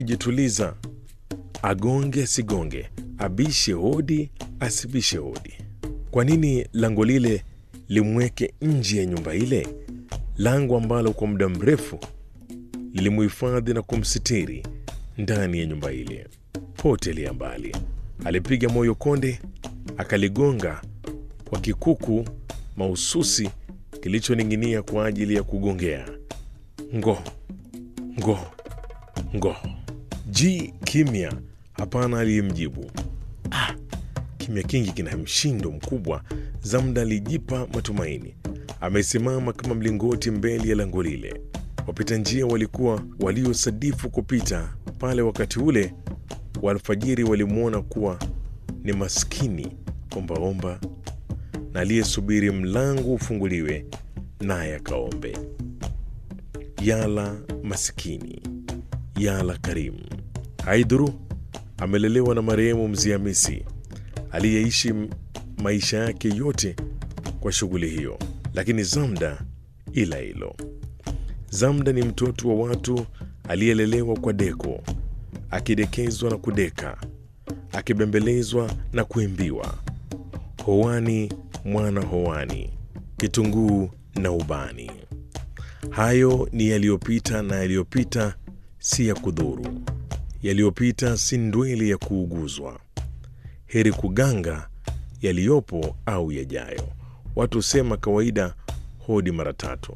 Jituliza, agonge asigonge, abishe hodi asibishe hodi. Kwa nini lango lile limweke nje ya nyumba ile, lango ambalo kwa muda mrefu lilimuhifadhi na kumsitiri ndani ya nyumba ile? Potelea mbali. Alipiga moyo konde, akaligonga kwa kikuku mahususi kilichoning'inia kwa ajili ya kugongea. Ngo ngo ngo, ji kimya, hapana aliyemjibu. Ah, kimya kingi kina mshindo mkubwa. Zamda alijipa matumaini, amesimama kama mlingoti mbele ya lango lile. Wapita njia walikuwa waliosadifu kupita pale wakati ule wa alfajiri walimwona kuwa ni maskini ombaomba na aliyesubiri mlango ufunguliwe naye akaombe. Yala masikini, yala karimu. Haidhuru amelelewa na marehemu Mzee Hamisi aliyeishi maisha yake yote kwa shughuli hiyo, lakini Zamda ila hilo. Zamda ni mtoto wa watu aliyelelewa kwa deko, akidekezwa na kudeka, akibembelezwa na kuimbiwa, hoani mwana hoani, kitunguu na ubani. Hayo ni yaliyopita, na yaliyopita si ya kudhuru, yaliyopita si ndweli ya kuuguzwa. Heri kuganga yaliyopo au yajayo. Watu husema kawaida hodi mara tatu,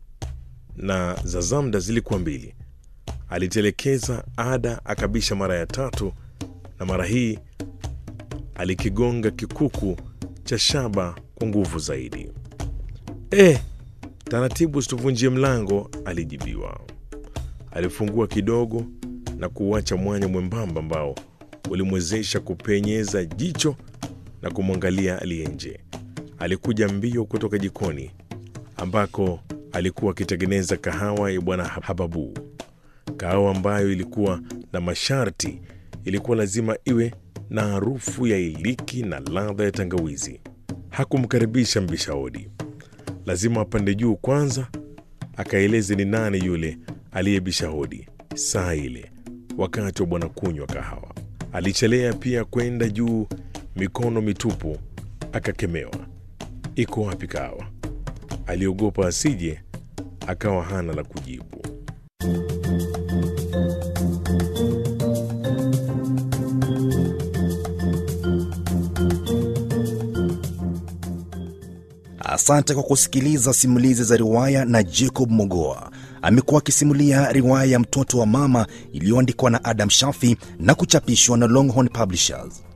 na za Zamda zilikuwa mbili. Alitelekeza ada, akabisha mara ya tatu, na mara hii alikigonga kikuku cha shaba kwa nguvu zaidi. E, taratibu, usituvunjie mlango, alijibiwa. Alifungua kidogo na kuuacha mwanya mwembamba ambao ulimwezesha kupenyeza jicho na kumwangalia aliye nje. Alikuja mbio kutoka jikoni ambako alikuwa akitengeneza kahawa ya bwana Hababu, kahawa ambayo ilikuwa na masharti. Ilikuwa lazima iwe na harufu ya iliki na ladha ya tangawizi. Hakumkaribisha mbisha hodi, lazima apande juu kwanza akaeleze ni nani yule aliyebisha hodi saa ile, wakati wa bwana kunywa kahawa. Alichelea pia kwenda juu mikono mitupu, akakemewa. Iko wapi kahawa? Aliogopa asije akawa hana la kujibu. Asante kwa kusikiliza simulizi za riwaya na Jacob Mogoa. Amekuwa akisimulia riwaya ya Mtoto wa Mama iliyoandikwa na Adam Shafi na kuchapishwa na Longhorn Publishers.